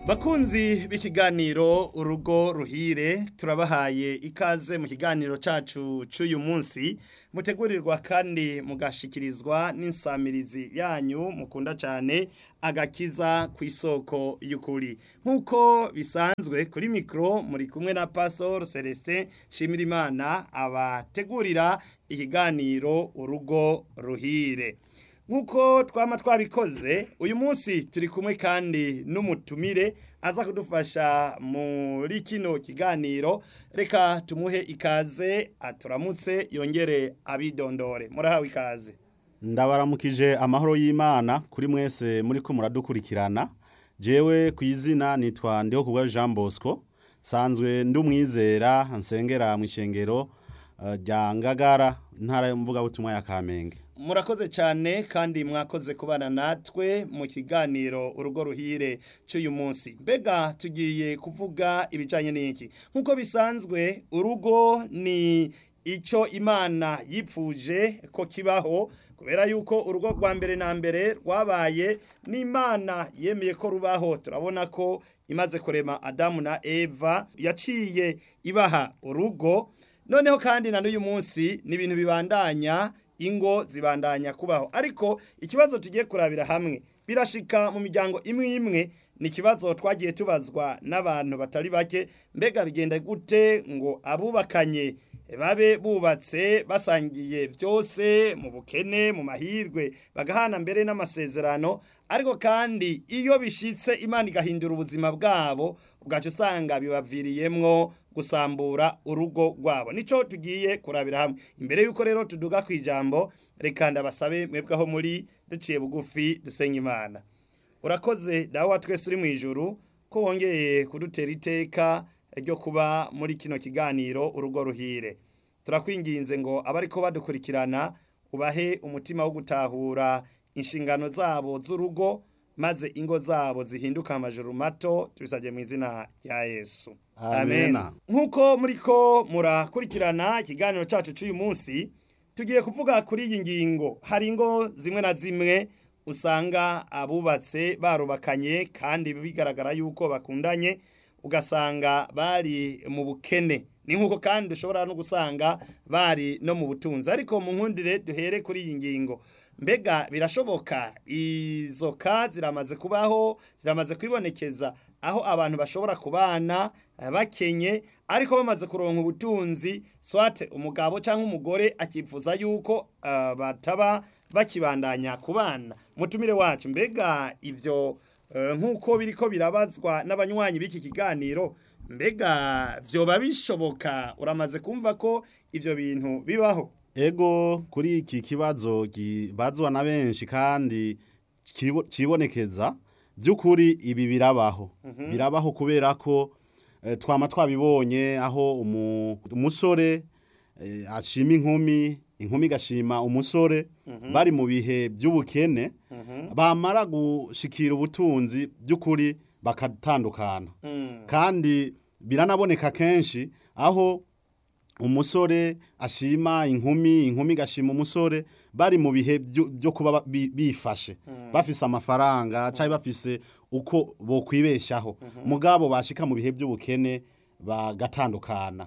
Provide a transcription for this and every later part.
bakunzi b'ikiganiro urugo ruhire turabahaye ikaze mu kiganiro cacu c'uyu munsi mutegurirwa kandi mugashikirizwa n'insamirizi yanyu mukunda cyane agakiza ku isoko y'ukuri nk'uko bisanzwe kuri mikoro muri kumwe na pastor celestin shimirimana abategurira ikiganiro urugo ruhire nk'uko twaba twabikoze uyu munsi turi kumwe kandi n'umutumire aza kudufasha muri kino kiganiro reka tumuhe ikaze aturamutse yongere abidondore murahawe ikaze ndabaramukije amahoro y'imana kuri mwese muri ko muradukurikirana jewe ku izina nitwa ndiho kubwa jean bosco sanzwe ndi umwizera nsengera mu ishengero rya ngagara ntara y'umuvugabutumwa ya kamenge murakoze cyane kandi mwakoze kubana natwe mu kiganiro urugo ruhire cy'uyu munsi mbega tugiye kuvuga ibijyanye n'iki nk'uko bisanzwe urugo ni icyo imana yipfuje ko kibaho kubera yuko urugo rwa mbere na mbere rwabaye n'imana yemeye ko rubaho turabona ko imaze kurema adamu na eva yaciye ibaha urugo noneho kandi na n'uyu munsi ni ibintu bibandanya ingo zibandanya kubaho ariko ikibazo tugiye kurabira hamwe birashika mu miryango imwe imwe ni ikibazo twagiye tubazwa n'abantu batari bake mbega bigenda gute ngo abubakanye babe bubatse basangiye byose mu bukene mu mahirwe bagahana mbere n'amasezerano ariko kandi iyo bishitse imana igahindura ubuzima bwabo ubwacu usanga bibaviriyemwo gusambura urugo rwabo nico tugiye kurabira hamwe imbere yuko rero tuduga ku ijambo reka ndabasabe mwebweho muri duciye bugufi dusenga imana urakoze dawa twese uri mu ijuru ko wongeye kudutera iteka ryo kuba muri kino kiganiro urugo ruhire turakwinginze ngo abariko badukurikirana ubahe umutima wo gutahura inshingano zabo z'urugo maze ingo zabo zihinduka amajuru mato tubisabye mu izina rya yesu Amen. nk'uko muri ko murakurikirana ikiganiro cyacu cy'uyu munsi tugiye kuvuga kuri iyi ngingo hari ingo zimwe na zimwe usanga abubatse barubakanye kandi bigaragara yuko bakundanye ugasanga bari mu bukene ni nk'uko kandi dushobora no gusanga bari no mu butunzi ariko mu nkundire duhere kuri iyi ngingo mbega birashoboka izo ka ziramaze kubaho ziramaze kwibonekeza aho abantu bashobora kubana bakenye ariko bamaze kuronka ubutunzi swate umugabo cyangwa umugore akifuza yuko uh, bataba bakibandanya kubana mutumire wacu mbega ivyo uh, nk'uko biriko birabazwa n'abanywanyi b'iki kiganiro mbega vyoba bishoboka uramaze kumva ko ivyo bintu bibaho ego kuri iki kibazo kibazwa na benshi kandi kibo- kibonekeza by'ukuri ibi birabaho birabaho kubera ko eh, twama twabibonye aho umu- umusore eh, ashima inkumi inkumi igashima umusore bari mu bihe by'ubukene bamara gushikira ubutunzi by'ukuri bakatandukana kandi biranaboneka kenshi aho umusore ashima inkumi inkumi igashima umusore bari mu bihe byo byo kuba ba- bi- bifashe bafise amafaranga cyangwa bafise uko bokwibeshaho mugabo bashika mu bihe by'ubukene bagatandukana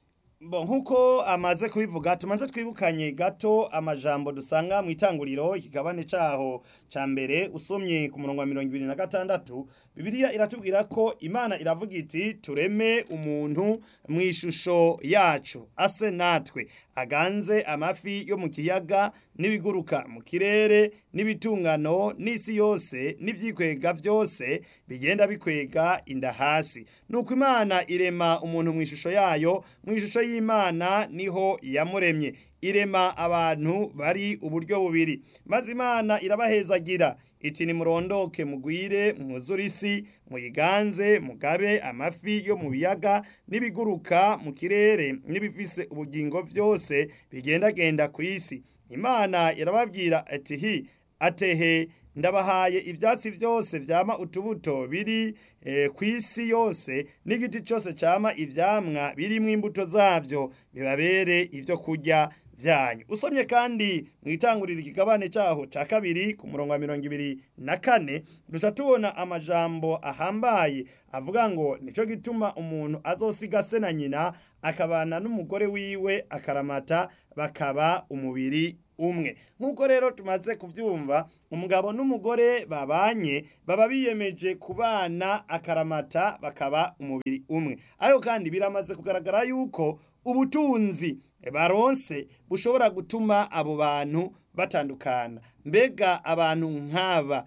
Bo nkuko amaze kubivuga tumaze twibukanye gato amajambo dusanga mu itanguriro ikigabane caho ca mbere usomye ku murongo wa mirongo ibiri na gatandatu bibiliya iratubwira ko imana iravuga iti tureme umuntu mu ishusho yacu ase natwe aganze amafi yo mu kiyaga n'ibiguruka mu kirere n'ibitungano n'isi yose n'ivyikwega vyose bigenda bikwega inda hasi nuko imana irema umuntu mu ishusho yayo mu ishusho y'imana niho yamuremye irema abantu bari uburyo bubiri maze imana irabahezagira iti nimurondoke mugwire mwuzure isi muyiganze mugabe amafi yo mu biyaga n'ibiguruka mu kirere n'ibifise ubugingo vyose bigendagenda ku isi imana irababwira ati hi atehe ndabahaye ibyatsi byose vyama utubuto biri eh, ku isi yose n'igiti cyose cyama ivyamwa birimwo imbuto zavyo bibabere ibyo kurya vyanyu usomye kandi mu itangurira ikigabane cyaho cya kabiri ku murongo wa mirongo ibiri na kane duca tubona amajambo ahambaye avuga ngo nico gituma umuntu azosiga se na nyina akabana n'umugore wiwe akaramata bakaba umubiri umwe nk'uko rero tumaze kubyumva umugabo n'umugore babanye baba biyemeje kubana akaramata bakaba umubiri umwe ariko kandi biramaze kugaragara yuko ubutunzi baronse bushobora gutuma abo bantu batandukana mbega abantu nk'aba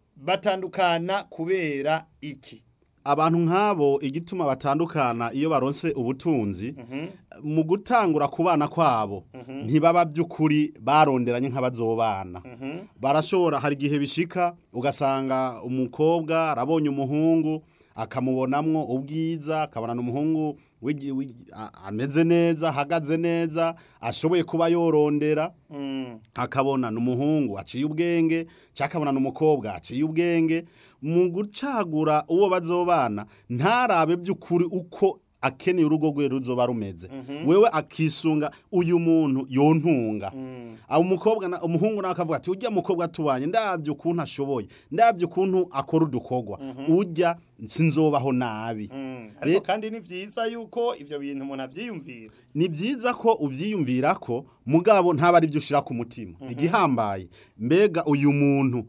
batandukana kubera iki abantu nk'abo igituma batandukana iyo baronse ubutunzi mu gutangura kubana kwabo ntibaba by'ukuri baronderanye nk'abazobana barashobora hari igihe bishika ugasanga umukobwa arabonye umuhungu akamubonamwo ubwiza akabonana umuhungu wigi- wigi- a- ameze neza ahagaze neza ashoboye kuba yorondera akabona n'umuhungu aciye ubwenge cyangwa akabona n'umukobwa aciye ubwenge mu gucagura uwo bazobana ntarabe by'ukuri uko akeneye urugo rwe ruzoba rumeze wewe akisunga uyu muntu yontunga abo umukobwa na- umuhungu nawe akavuga ati ujya mukobwa tubanye ndabyo ukuntu ashoboye ndabyo ukuntu akora udukorwa ujya sinzobaho nabi ariko Re- kandi ni byiza yuko ivyo bintu umuntu avyiyumvira ni byiza ko ubyiyumvira ko mugabo ntaba ari byo ushyira ku mutima igihambaye mbega uyu muntu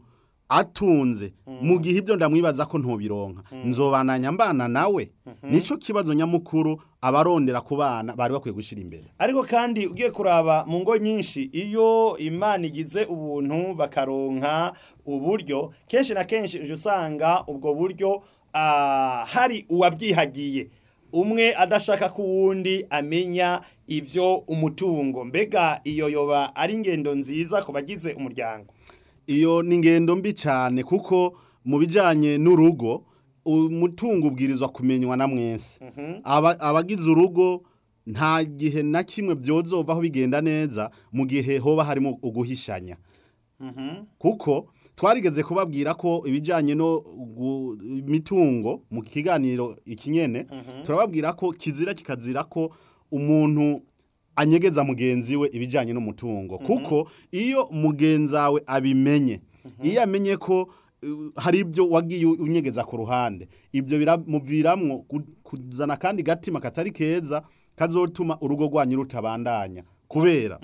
atunze mu gihe ibyo ndamwibaza ko ntubironka nzobananya mbana nawe nicyo kibazo nyamukuru abarondera ku bana bari bakwiye gushyira imbere ariko kandi ugiye kuraba mu ngo nyinshi iyo imana igize ubuntu bakaronka uburyo kenshi na kenshi uje usanga ubwo buryo ah, hari uwabyihagiye umwe adashaka ko uwundi amenya ibyo umutungo mbega iyo yoba ari ingendo nziza ku bagize umuryango iyo ni ingendo mbi cyane kuko mu bijyanye n'urugo umutungo ubwirizwa kumenywa na mwese Aba- abagize urugo nta gihe na kimwe byozovaho bigenda neza mu gihe hoba harimo uguhishanya kuko twarigeze kubabwira ko ibijyanye no gu- imitungo mu kiganiro ikinyene turababwira ko kizira kikazira ko umuntu anyegeza mugenzi we ibijyanye n'umutungo kuko iyo mugenzi wawe abimenye iyo amenye ko uh, hari ibyo wagiye unyegeza ku ruhande ibyo biramuviramwo ku- kuzana kandi gatima katari keza kazotuma urugo rwanyu rutabandanya kubera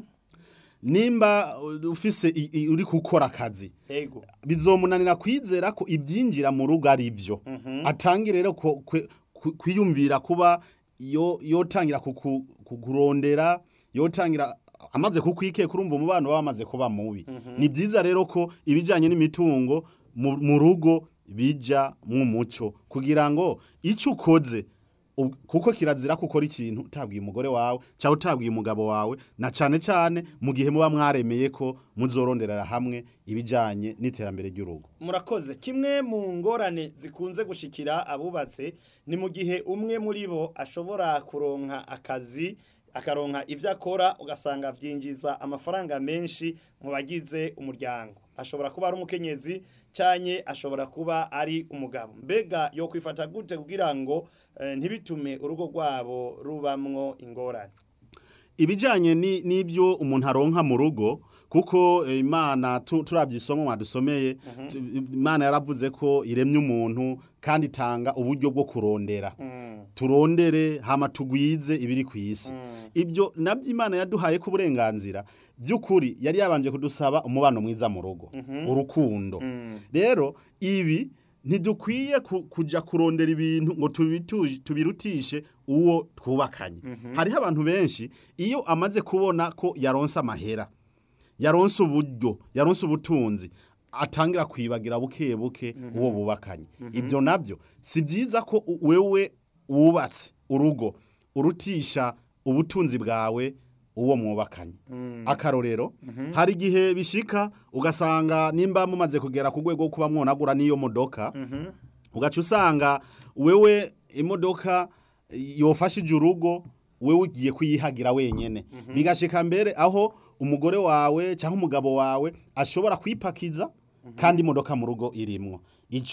nimba uh, ufise i- i- uri gukora akazi ego bizomunanira kwizera ko ibyinjira mu rugo ari byo atangire rero ko- kwe- ku- kwiyumvira kuba yo yotangira kuku- kukurondera yotangira amaze kukwikeka urumva umubano baba bamaze kuba mubi ni byiza rero ko ibijyanye n'imitungo mu mu rugo bijya mu muco kugira ngo icyo ukoze ub- kuko kirazira ko ukora ikintu utabwiye umugore wawe cyangwa utabwiye umugabo wawe na cyane cyane mu gihe muba mwaremeye ko muzoronderera hamwe ibijyanye n'iterambere ry'urugo murakoze kimwe mu ngorane zikunze gushikira abubatse ni mu gihe umwe muri bo ashobora kuronka akazi akaronka ibyo akora ugasanga byinjiza amafaranga menshi mu bagize umuryango ashobora kuba ari umukenyezi cyane ashobora kuba ari umugabo mbega yo kwifata gute kugira ngo eh, ntibitume urugo rwabo rubamwo ingorane ibijyanye ni- n'ibyo umuntu aronka mu rugo kuko eh, imana tu- turabye isomo mwadusomeye tu- imana yaravuze ko iremye umuntu kandi itanga uburyo bwo kurondera turondere hama tugwize ibiri ku isi ibyo nabyo imana yaduhaye ko uburenganzira by'ukuri yari yabanje kudusaba umubano mwiza mu rugo urukundo rero ibi ntidukwiye ku- kujya kurondera ibintu ngo tubitu- tubirutishe uwo twubakanye hariho abantu benshi iyo amaze kubona ko yaronse amahera yaronse uburyo yaronse ubutunzi atangira kwibagira buke buke uwo bubakanye ibyo nabyo si byiza ko u- wewe wubatse urugo urutisha ubutunzi bwawe uwo mwubakanye akarorero hari igihe bishika ugasanga nimba mumaze kugera ku rwego rwo kuba mwonagura n'iyo modoka ugaca usanga wewe imodoka yofashije urugo wewe ugiye kuyihagira wenyene bigashika mbere aho umugore wawe cyangwa umugabo wawe ashobora kwipakiza kandi imodoka mu rugo irimwo ico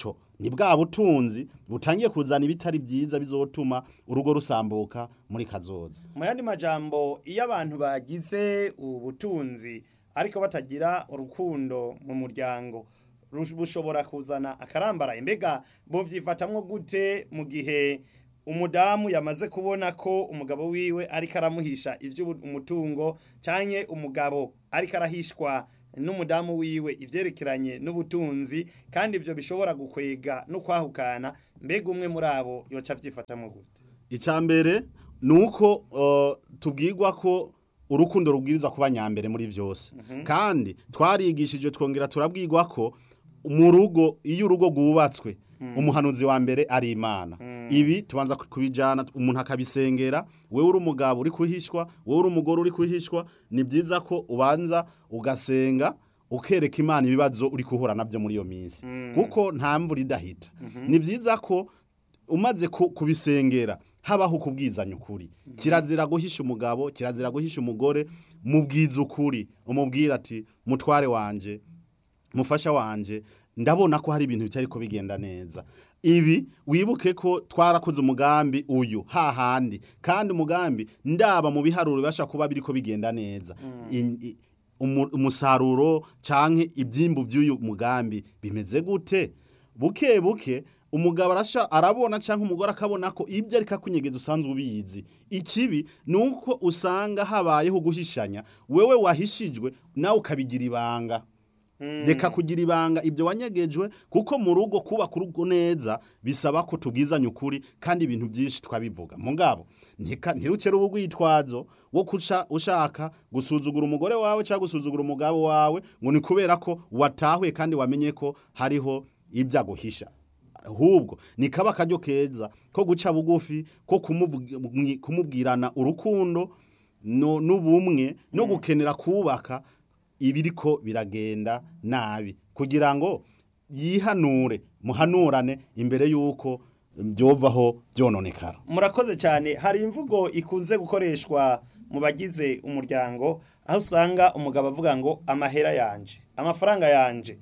ni bwa butunzi butangiye kuzana ibitari byiza bizotuma urugo rusambuka muri kazoza mu yandi majambo iyo abantu bagize ubutunzi ariko batagira urukundo mu muryango rush- bushobora kuzana akarambara mbega bovyifatamwo gute mu gihe umudamu yamaze kubona ko umugabo wiwe ariko aramuhisha ivy'umutungo canke umugabo ariko arahishwa n'umudamu wiwe ivyerekeranye n'ubutunzi kandi ivyo bishobora gukwega no kwahukana mbega umwe muri abo yoca avyifatamwo gute icya mbere ni uko uh, tubwirwa ko urukundo rubwiriza kuba nyambere muri byose kandi twarigishije twongera turabwirwa ko mu rugo iyo urugo rwubatswe umuhanuzi wa mbere ari imana ibi tubanza kubijyana umuntu akabisengera wowe uri umugabo uri kuhishwa wowe uri umugore uri kuhishwa ni byiza ko ubanza ugasenga ukereka imana ibibazo uri guhura nabyo muri iyo minsi kuko nta mvura idahita ni byiza ko umaze ku- kubisengera habaho kubwizanya ukuri kirazira guhisha umugabo kirazira guhisha umugore mubwiza ukuri umubwira ati mutware wanje mufasha wanje ndabona ko hari ibintu bitari ko bigenda neza ibi wibuke ko twarakoze umugambi uyu hahandi kandi umugambi ndaba mu biharuro bibasha kuba biriko bigenda neza In- i- umu- umusaruro canke ibyimbu by'uyu mugambi bimeze gute buke buke umugabo arasha arabona canke umugore akabona ko ibyo ariko akunyegeza usanzwe ubizi ikibi ni uko usanga habayeho guhishanya wewe wahishijwe nawe ukabigira ibanga reka kugira ibanga ibyo wanyegejwe kuko mu rugo kubaka urugo neza bisaba ko tubwizanya ukuri kandi ibintu byinshi twabivuga mugabo ntika- ntirukere ubu rwitwazo wo kuca ushaka gusuzugura umugore wawe cyangwa gusuzugura umugabo wawe ngo ni kubera ko watahuye kandi wamenye ko hariho ibyo aguhisha ahubwo ni kaba akaryo keza ko guca bugufi ko kumuvugi- kumubwirana urukundo no- n'ubumwe no gukenera kubaka ibiriko biragenda nabi kugira ngo yihanure muhanurane imbere y'uko byovaho byononekara murakoze cyane hari imvugo ikunze gukoreshwa mu bagize umuryango aho usanga umugabo avuga ngo amahera yanje amafaranga yanje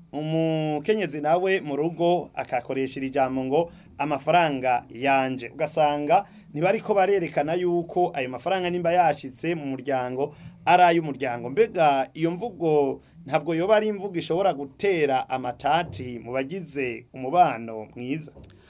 umukenyezi nawe mu rugo akakoresha iri jambo ngo amafaranga yanje ugasanga ntibariko barerekana yuko ayo mafaranga nimba yashitse mu muryango ari ay'umuryango mbega iyo mvugo ntabwo yoba ari imvugo ishobora gutera amatati mu bagize umubano mwiza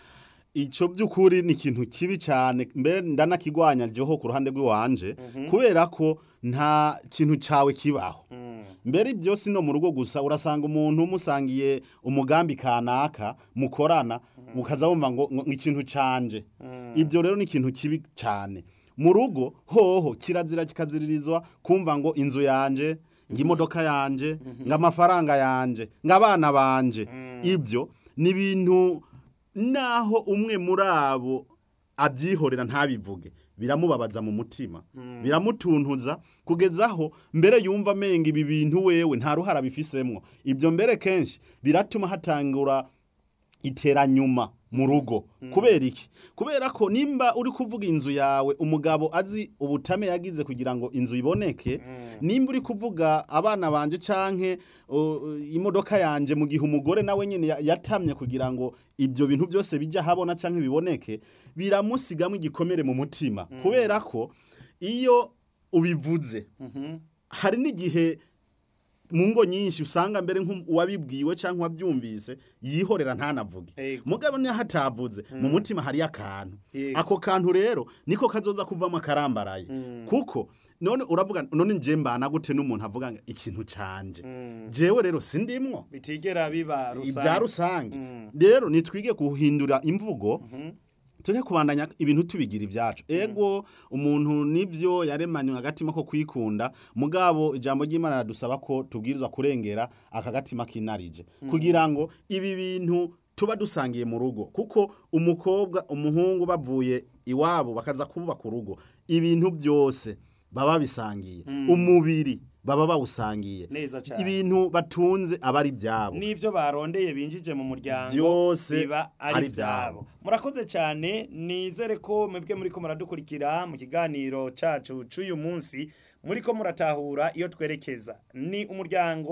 icyo by'ukuri ni ikintu kibi cyane mbe ndanakigwanya ryoho ku ruhande rw'iwanje kubera ko nta kintu cyawe kibaho mbere ibyo si no mu rugo gusa urasanga umuntu musangiye umugambi kanaka mukorana mukaza wumva ngo ngo ikintu canje ibyo rero ni ikintu kibi cyane mu rugo hoho kirazira kikaziririzwa kumva ngo inzu yanje ngo imodoka yanje ngo amafaranga yanje ngo abana banje ibyo ni ibintu naho umwe muri abo abyihorera ntabivuge biramubabaza mu mutima biramutuntuza kugeza aho mbere yumva amenga ibi bintu wewe nta ruhara bifisemwo ibyo mbere kenshi biratuma hatangura iteranyuma mu rugo kubera iki kubera ko nimba uri kuvuga inzu yawe umugabo azi ubutame yagize kugira ngo inzu iboneke nimba uri kuvuga abana banje canke uh, imodoka yanje mu gihe umugore nawe nyene ya- yatamye kugira ngo ibyo bintu byose bijya habona canke biboneke biramusigamo igikomere mu mutima kubera ko iyo ubivuze hari n'igihe mu ngo nyinshi usanga mbere nk'uwabibwiwe cyangwa uwabyumvise yihorera ntanavuge Ego. mugabo niyo hatavuze mu mutima hariyo akantu Yego. ako kantu rero niko kazoza kuvamo akarambaraye kuko none uravuga none nje mbana gute n'umuntu avuga ngo ikintu canje jewe rero sindimwo bitigera biba ibya rusange Mm. rero nitwige guhindura imvugo tujye kubandanya ibintu tubigira ibyacu ego umuntu nibyo yaremanywe agatima ko kwikunda mugabo ijambo ry'imana radusaba ko tubwirizwa kurengera aka gatima kinarije kugira ngo ibi bintu tuba dusangiye mu rugo kuko umukobwa umuhungu bavuye iwabo bakaza kubaka urugo ibintu byose baba bisangiye umubiri baba bawusangiye Neza cane. ibintu batunze aba ari ibyabo n'ivyo barondeye binjije mu muryango Byose biba ari ari vyabo murakoze cyane nizere ko mwebwe muriko muradukurikira mu kiganiro cacu c'uyu munsi muriko muratahura iyo twerekeza ni umuryango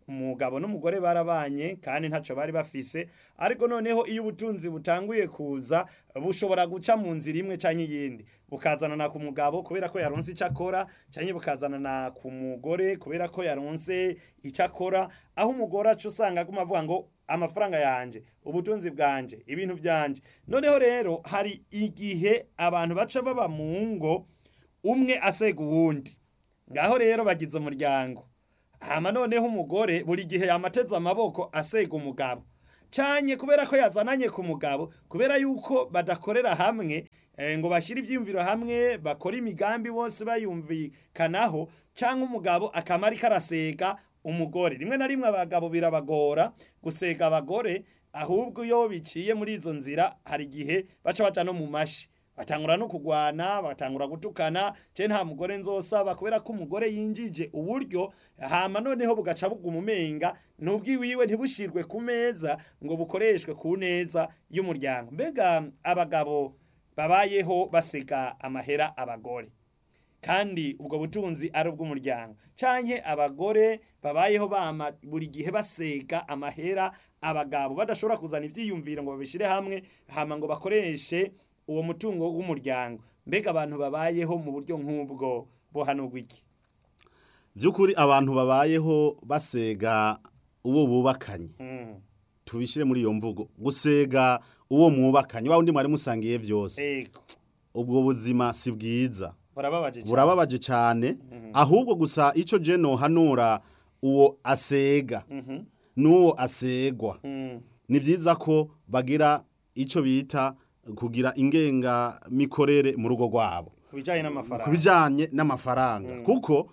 umugabo n'umugore barabanye kandi ntacyo bari bafise ariko noneho iyo ubutunzi butanguye kuza bushobora guca mu nzira imwe cyangwa iyindi bukazanana ku mugabo kubera ko yaronse icyo akora cyangwa bukazanana ku mugore kubera ko yaronse icyo akora aho umugore aca usanga aguma avuga ngo amafaranga yanjye ubutunzi bwanjye ibintu byanjye noneho rero hari igihe abantu baca baba mu ngo umwe asega uwundi ngaho rero bagize umuryango hama noneho umugore buri gihe yamateze amaboko asega umugabo cyane kubera ko yazananye ku mugabo kubera yuko badakorera hamwe ngo bashyire ibyiyumviro hamwe bakora imigambi bose bayumvikanaho cyangwa umugabo akaba ariko arasega umugore rimwe na rimwe abagabo birabagora gusega abagore ahubwo iyo biciye muri izo nzira hari igihe baca baca no mu mashi batangura no kugwana batangura gutukana je nta mugore nzosaba kubera ko umugore yinjije uburyo hama noneho bugaca buguma umenga n'ubwiwiwe ntibushirwe ku meza ngo bukoreshwe ku neza y'umuryango mbega abagabo babayeho basega amahera abagore kandi ubwo butunzi ari ubw'umuryango canke abagore babayeho bama buri gihe basega amahera abagabo badashobora kuzana ivyiyumviro ngo babishire hamwe hama ngo bakoreshe uwo mutungo w'umuryango mbega abantu babayeho mu buryo nk'ubwo bohanurwa iki by'ukuri abantu babayeho basega uwo bubakanye tubishyire muri iyo mvugo gusega uwo mwubakanye wa undi mwari musangiye byose ego ubwo buzima si bwiza burababaje cyane burababaje cyane ahubwo gusa icyo je nohanura uwo asega n'uwo asegwa Mm. ni byiza ko bagira icyo bita kugira ingengamikorere mu rugo rwabo ku bijyanye n'amafaranga ku bijyanye n'amafaranga kuko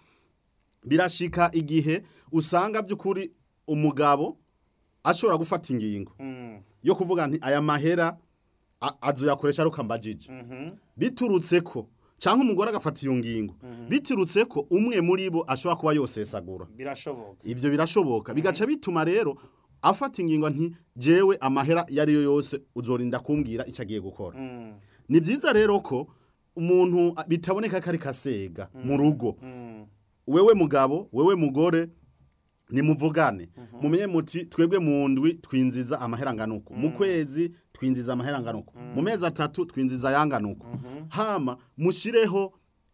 birashika igihe usanga by'ukuri umugabo ashobora gufata ingingo Mm. yo kuvuga nti aya mahera a- azoyakoresha ari ukambajije Mhm. biturutse ko cyangwa umugore agafata iyo ngingo biturutse ko umwe muri bo ashobora kuba yosesagura birashoboka ibyo birashoboka bigaca bituma rero afata ingingo nti jewe amahera iyo ari yo yose uzorinda kumbwira icyo agiye gukora Mm. ni byiza rero ko umuntu a- bitaboneka ko ari kasega mu rugo Mm. wewe mugabo wewe mugore nimuvugane mumenye muti twebwe mu ndwi twinziza amahera nganuko mu kwezi twinziza amahera nganuko mu mezi atatu twinziza ayanganuko hama mushireho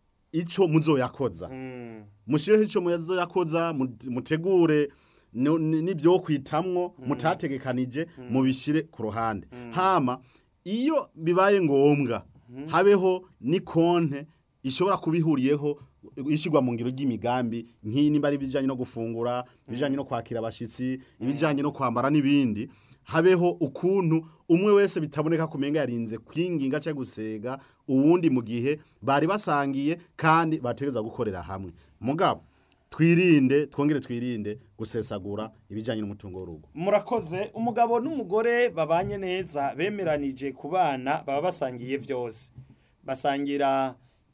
ico muzoyakoza Mm. mushireho ico muzoyakoza mu- mutegure no- ni- n'ibyo kwitamwo mutategekanije mubishire ku ruhande hama iyo bibaye ngombwa habeho ni konte ishobora kubihuriyeho ishyirwa mu ngiro ry'imigambi nk'iyi nimba ari ibijyanye no gufungura ibijyanye no kwakira abashyitsi ibijyanye no kwambara n'ibindi habeho ukuntu umwe wese bitaboneka kumenga yarinze kwinginga cyangwa gusega uwundi mu gihe bari basangiye kandi bategereza gukorera hamwe mugabo twirinde twongere twirinde gusesagura ibijyanye n'umutungo w'urugo murakoze umugabo n'umugore babanye neza bemeranije ku bana baba basangiye byose basangira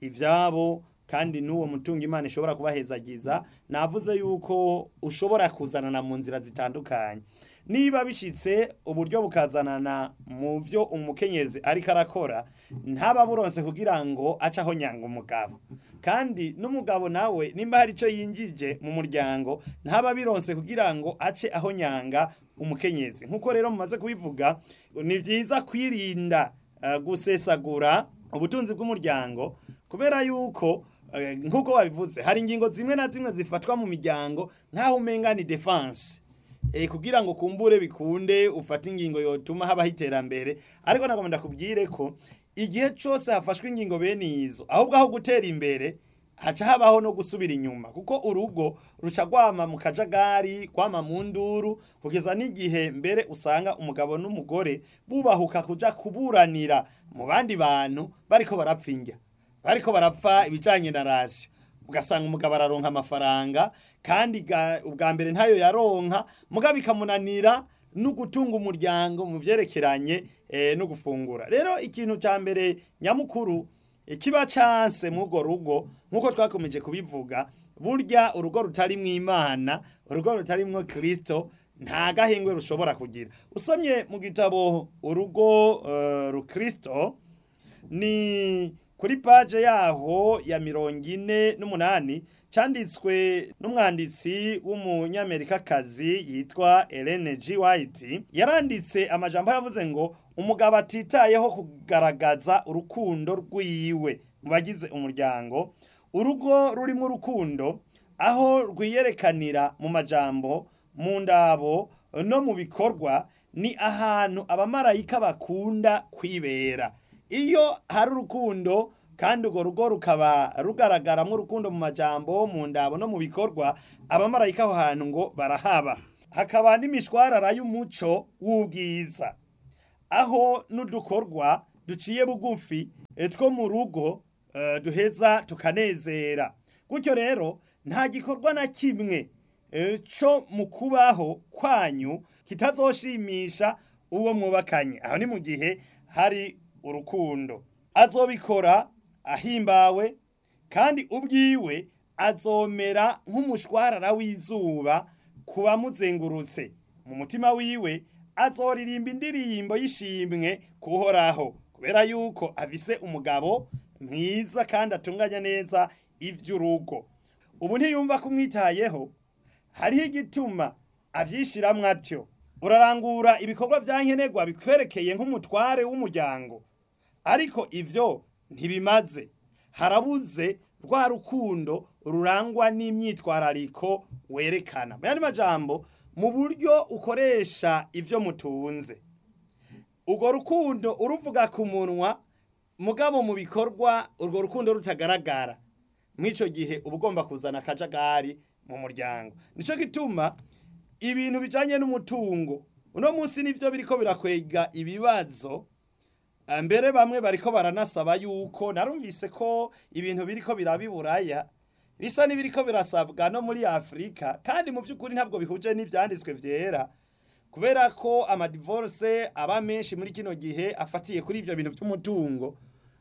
ibyabo kandi n'uwo mutungo imana ishobora kubahezagiza navuze yuko ushobora kuzanana mu nzira zitandukanye niba bishyitse uburyo bukazanana mu byo umukenyezi ariko arakora ntaba buronse kugira ngo ace aho nyanga umugabo kandi n'umugabo nawe nimba hari icyo yinjije mu muryango ntaba bironse kugira ngo ace aho nyanga umukenyezi nk'uko rero mumaze kubivuga ni byiza kwirinda eh, gusesagura ubutunzi bw'umuryango kubera yuko eh, nk'uko wabivuze hari ingingo zimwe na zimwe zifatwa mu miryango nk'aho umenga ni defense eh, kugira ngo kumbure bikunde ufate ingingo yotuma habaho iterambere ariko nagomba ndakubwire ko igihe cyose hafashwe ingingo bene izo ahubwo aho gutera imbere haca habaho no gusubira inyuma kuko urugo ruca rwama mu kajagari kwama mu nduru kugeza n'igihe mbere usanga umugabo n'umugore bubahuka kuja kuburanira mu bandi bantu bariko barapfa indya bariko barapfa ibijanye na rasiyo ugasanga umugabo araronka amafaranga kandi ga- ubwa mbere ntayo yaronka mugabo bikamunanira no gutunga umuryango mu byerekeranye eh, no gufungura rero ikintu cya mbere nyamukuru eh, kiba canse mw'urwo rugo nk'uko twakomeje kubivuga burya urugo rutari mu imana urugo rutari mwo kirisito nta gahengwe rushobora kugira usomye mu gitabo urugo uh, rukristo ni kuri paje yaho ya mirongo ine n'umunani cyanditswe n'umwanditsi w'umunyamerikakazi yitwa Ellen G. White yaranditse amajambo yavuze ngo umugabo atitayeho kugaragaza urukundo rwiwe mu bagize umuryango urugo rurimo urukundo aho rwiyerekanira mu majambo mu ndabo no mu bikorwa ni ahantu abamarayika bakunda kwibera iyo hari urukundo kandi urwo rugo rukaba rugaragaramo urukundo mu majambo mu ndabo no mu bikorwa abamarayika aho hantu ngo barahaba hakaba n'imishwarara y'umuco w'ubwiza aho n'udukorwa duciye bugufi two mu rugo duheza tukanezera gutyo rero nta gikorwa na kimwe cyo mu kubaho kwanyu kitazoshimisha uwo mwubakanye aho ni mu gihe hari urukundo azobikora ahimbawe kandi ubwiwe azomera nk'umushwarara w'izuba ku bamuzengurutse mu mutima wiwe azoririmba indirimbo y'ishimwe kuhoraho kubera yuko afise umugabo mwiza kandi atunganya neza ivy'urugo ubu ntiyumva kumwitayeho hariho igituma avyishiramwo atyo urarangura ibikorwa vya nkenerwa bikwerekeye nk'umutware w'umuryango ariko ivyo ntibimaze harabuze rwa rukundo rurangwa n'imyitwarariko werekana mu yandi majambo mu buryo ukoresha ivyo mutunze urwo rukundo uruvuga ku munwa mugabo mu bikorwa urwo rukundo rutagaragara mw'ico gihe uba ugomba kuzana akajagari mu muryango nico gituma ibintu bijanye n'umutungo uno munsi nivyo biriko birakwega ibibazo mbere bamwe bariko baranasaba yuko narumvise ko ibintu biriko birabiburaya bisa n'ibiriko birasabwa no muri afurika kandi mu by'ukuri ntabwo bihuje n'ibyanditswe vyera kubera ko amadivorce aba menshi muri kino gihe afatiye kuri ivyo bintu vy'umutungo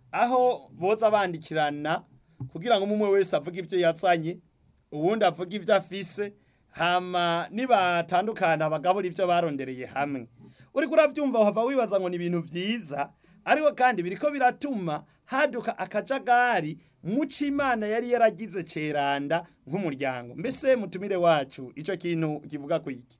aho boza bandikirana kugira ngo umwe wese avuge ivyo yazanye uwundi avuge ivyo afise hama nibatandukana bagabura ivyo barondereye hamwe uriko uravyumva uhava wibaza ngo ni ibintu vyiza ariko kandi biriko biratuma haduka akajagari muco imana yari yaragize ceranda nk'umuryango mbese mutumire wacu ico kintu kivuga ku iki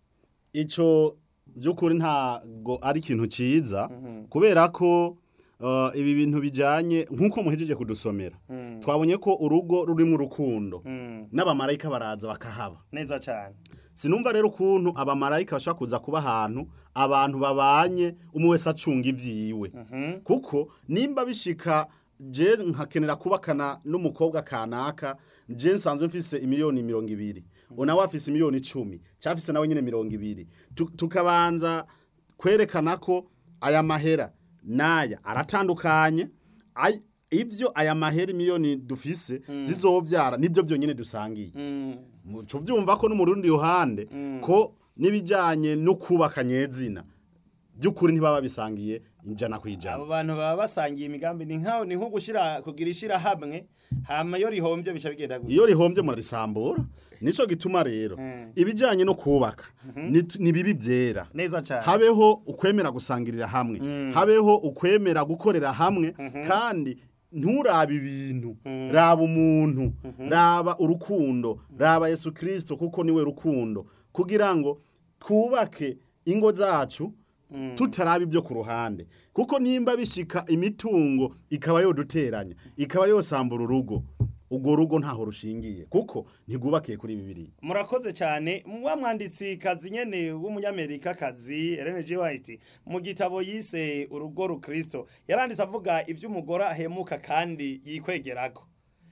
ico by'ukuri ntago ari ikintu ciza kubera ko uh, ibi bintu bijanye nk'uko muhejeje kudusomera twabonye ko urugo rurimo urukundo n'abamarayika baraza bakahaba neza cyane sinumva rero ukuntu abamarayika bashobora kuza kuba ahantu abantu babanye umwe wese acunga ivyiwe kuko nimba bishika je nkakenera kubakana n'umukobwa kanaka je nsanzwe mfise imiliyoni mirongo ibiri unawe afise imiliyoni icumi cyafise nawe nyine mirongo ibiri Tu- tukabanza kwerekana ko aya mahera n'aya aratandukanye Ay- ivyo aya mahera imiliyoni dufise zizovyara nibyo byonyine dusangiye muco byumva ko no mu rundi ruhande ko n'ibijyanye no kubaka nyezina by'ukuri ntibaba bisangiye ijana ku ijana abo bantu baba basangiye imigambi ni nkaho ni nko gushira kugira ishirahamwe hama iyo rihombye bica bigenda gutya iyo rihombye murarisambura nico gituma rero ibijyanye no kubaka ni ni bibi byera neza cyane habeho ukwemera gusangirira hamwe habeho ukwemera gukorera hamwe kandi nturabe ibintu raba umuntu raba urukundo raba yesu kirisito kuko niwe rukundo kugira ngo twubake ingo zacu tutaraba ibyo ku ruhande kuko nimba bishika imitungo ikaba yoduteranya ikaba yosambura urugo urwo rugo ntaho rushingiye kuko ntigwubakiye kuri bibiri murakoze cyane wa mwanditsi kazi nyene w'umunyamerika kazi Ellen G White mu gitabo yise urugo rukristo yaranditse avuga ivy'umugore ahemuka kandi yikwegerako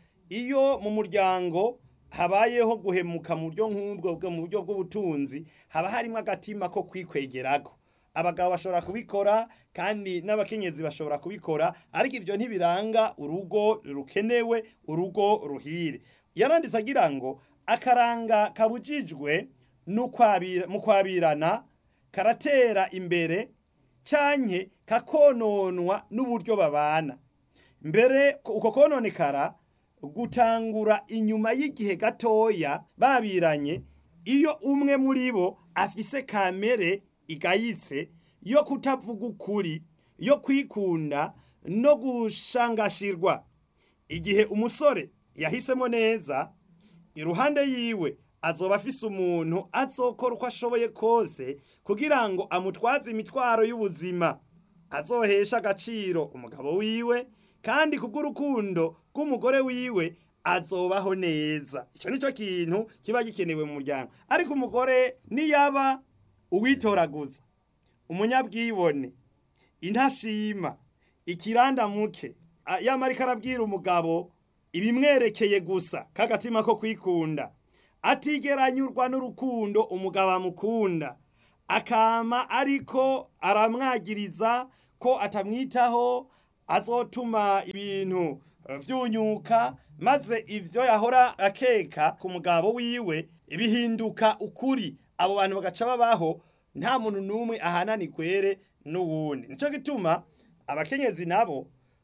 iyo mu muryango habayeho guhemuka mu buryo nk'ubwo bwo mu buryo bw'ubutunzi haba harimo agatima ko kwikwegerako abagabo bashobora kubikora kandi n'abakenyezi bashobora kubikora ariko ivyo ntibiranga urugo rukenewe urugo ruhire yaranditse agira ngo akaranga kabujijwe n'ukwabira- mu kwabirana karatera imbere canke kakononwa n'uburyo babana mbere ko- uko kononekara gutangura inyuma y'igihe gatoya babiranye iyo umwe muri bo afise kamere igayitse yo kutavuga ukuri yo kwikunda no gushangashirwa igihe umusore yahisemo neza iruhande yiwe azoba afise umuntu azokora uko ashoboye kose kugira ngo amutwaze imitwaro y'ubuzima azohesha agaciro umugabo wiwe kandi kubw'urukundo rw'umugore wiwe azobaho neza icyo nicyo kintu kiba gikenewe mu muryango ariko umugore niyaba uwitoraguza umunyabwibone intashima ikirandamuke yamarika arabwira umugabo ibimwerekeye gusa k'agatima ko kwikunda atigeranyurwa n'urukundo umugabo amukunda akama ariko aramwagiriza ko atamwitaho azotuma ibintu vyunyuka maze ivyo yahora akeka ku mugabo wiwe bihinduka ukuri abo bantu bagaca babaho nta muntu n'umwe ahanani kwere n'uwundi nico gituma abakenyezi nabo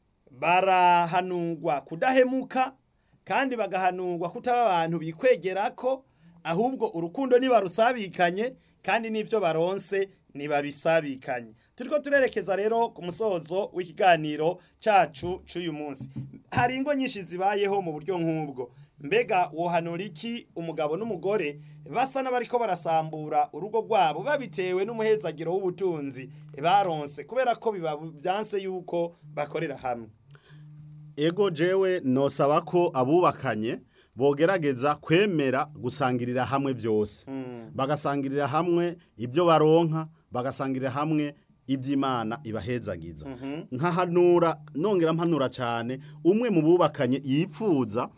barahanurwa kudahemuka kandi bagahanurwa kutaba abantu bikwegerako ahubwo urukundo nibarusabikanye kandi n'ivyo baronse nibabisabikanye turiko turerekeza rero ku musozo w'ikiganiro cacu c'uyu munsi hari ingo nyinshi zibayeho mu buryo nk'ubwo mbega wohanura iki umugabo n'umugore basa n'abariko barasambura urugo rwabo babitewe n'umuhezagiro w'ubutunzi baronse kubera ko biba byanse yuko bakorera hamwe ego jewe nosaba ko abubakanye bogerageza kwemera gusangirira hamwe byose bagasangirira hamwe ibyo baronka bagasangirira hamwe iby'imana ibahezagiza nkahanura nongera mpanura cyane umwe mu bubakanye yipfuza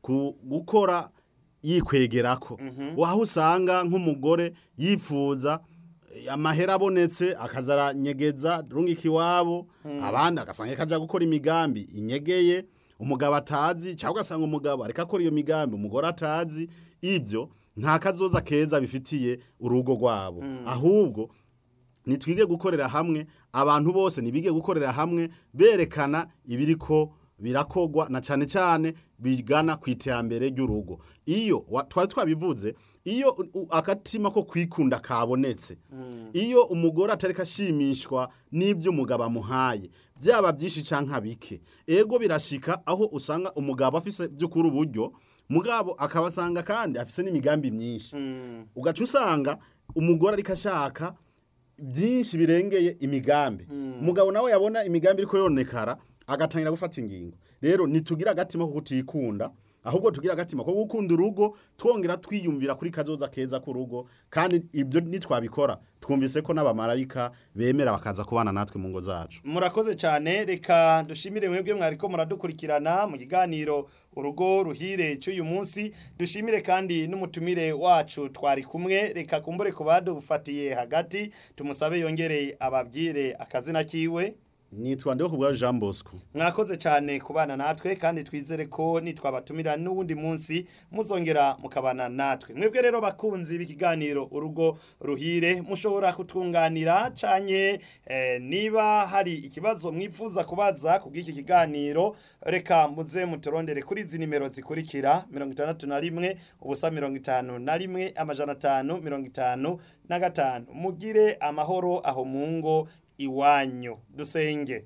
gukora yikwegerako waho usanga nk'umugore yifuza amahera abonetse akazaranyegeza rungika iwabo abandi agasanga kajya gukora imigambi inyegeye umugabo atazi cyangwa ugasanga umugabo ariko akora iyo migambi umugore atazi ibyo nta kazoza keza bifitiye urugo rwabo ahubwo nitwige gukorera hamwe abantu bose ntibige gukorera hamwe berekana ibiriko birakogwa na cyane cyane bigana ku iterambere ry'urugo iyo twari twabivuze iyo akatima ko kwikunda kabonetse iyo umugore atari kashimishwa n'ibyo umugabo amuhaye byaba byinshi cyangwa bike ego birashika aho usanga umugabo afise by'ukuri uburyo mugabo akabasanga kandi afise n'imigambi myinshi ugaca usanga umugore ariko ashaka byinshi birengeye imigambi umugabo nawe yabona imigambi iriko yonekara agatangira gufata ingingo rero nitugira agatima ko kutikunda ahubwo tugira agatima ko gukunda urugo twongera twiyumvira kuri kazoza keza k'urugo kandi ibyo nitwabikora twumvise ko n'abamarayika bemera bakaza kubana natwe mu ngo zacu murakoze cyane reka dushimire mwebwe mwariko muradukurikirana mu kiganiro urugo ruhire cy'uyu munsi dushimire kandi n'umutumire wacu twari kumwe reka kumbure ku badufatiye hagati tumusabe yongere ababwire akazina kiwe nitwa ndeho kubwa Jean Bosco mwakoze cyane kubana natwe kandi twizere ko nitwabatumira n'uwundi munsi muzongera mukabana natwe mwebwe rero bakunzi b'ikiganiro urugo ruhire mushobora kutwunganira canye eh, niba hari ikibazo mwifuza kubaza kubw'iki kiganiro reka muze muturondere kuri izi nimero zikurikira mirongo itandatu na rimwe ubusa mirongo itanu na rimwe amajana atanu mirongo itanu na gatanu mugire amahoro aho mu ngo iwanyu dusenge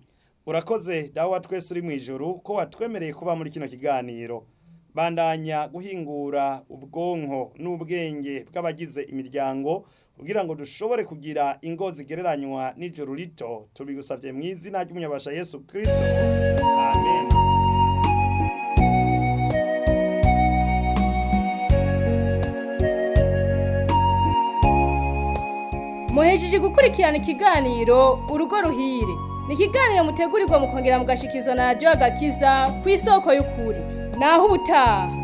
urakoze dawa twese uri mu ijoro ko watwemereye kuba muri kino kiganiro bandanya guhingura ubwonko n'ubwenge bw'abagize imiryango kugira ngo dushobore kugira ingo zigereranywa n'ijoro rito tubigusabye mu izina ry'umunyabasha yesu kirisito amen muhejeje gukurikirana ikiganiro urugo ruhire ni ikiganiro mutegurirwa mukongera mugashikizwa na radiyo agakiza ku isoko y'ukuri naho ubutaha